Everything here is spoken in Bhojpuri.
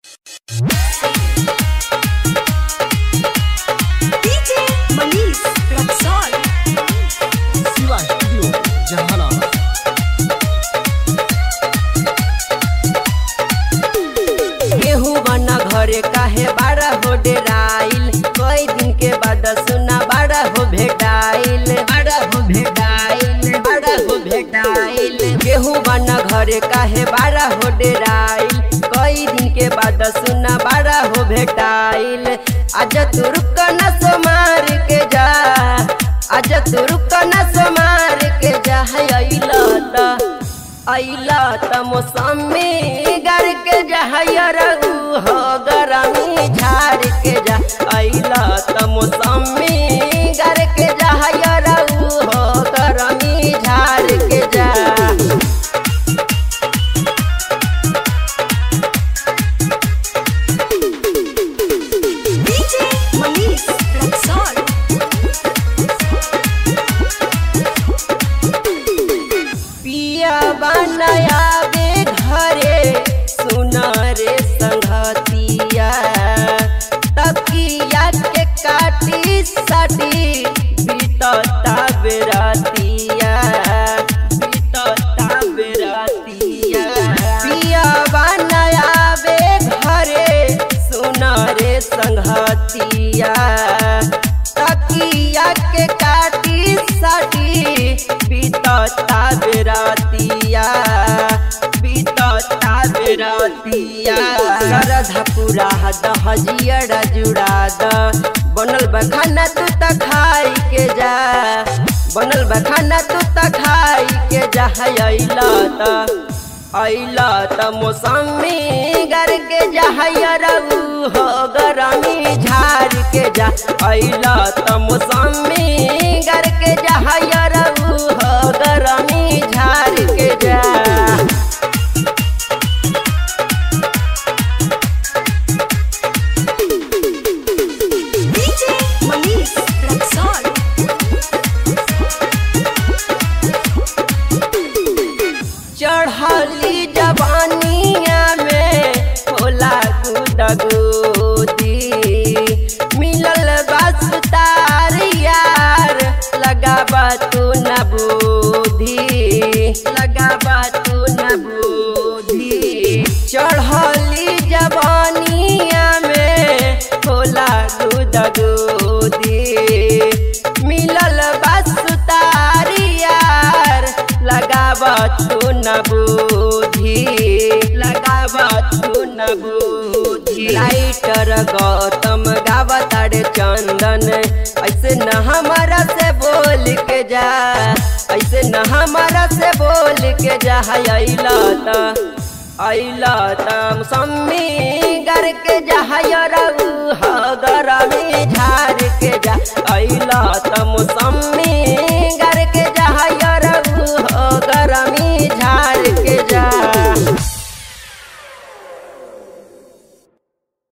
DJ Manish Raksol. Shiva studio Jehanabad गेहूं बना घरे काहे बाड़ा हो डेराइल कई दिन के बाद सुना बाड़ा हो भेटाइल बाड़ा हो भेटाइल बाड़ा हो भेटाइल गेहूं बना घरे काहे बाड़ा हो डेराइल कई दिन के बाद सुना बाड़ा हो भेटाइल आज तू रुक न समार के जा आज तू रुक न समार के जा है अइला त अइला त मौसमी गर के जहयर हो गरमी झाड़ के जा अइला त मौसमी गर के जहयर हो गरमी झाड़ के जा DJ Manish Raksol. पिया बनया बे घरे सुना रे संगतिया तकिया के काटी सटी बीतता बेरातिया बीतता बेरातिया पिया बनया बे घरे सुना रे संगतिया तकिया के काटी सटी बीतता बेरातिया बीतता बेरातिया सरधा पूरा दहजियड़ा जुड़ा द बनल बखाना तू त खाई के जा बनल बखाना तू त खाई के जा है अइला त अइला त मौसमी गर के जहयरऊ हो गरमी झाड़ के जा अइला त मौसमी गर के जहयरऊ हो गरमी झाड़ के जा DJ Manish Raksol. चढ़ली जवानिया में होला गुदगुदी मिलल बस तार यार लगाबा तू न बुद्धि लगाबा तू न बुद्धि चढ़ली जवानिया में होला गुदगुदी मिलल बस तार यार लगाबा तू न बुद्धि लगाबा तू न बुद्धि राइटर गौतम गावताड़े चंदन ऐसे न हमारा से बोल के जा ऐसे न हमारा से बोल के जा है अइला त अइला त मौसमी गर के जहयरऊ ह गरमी झाड़ के जा अइला त मौसमी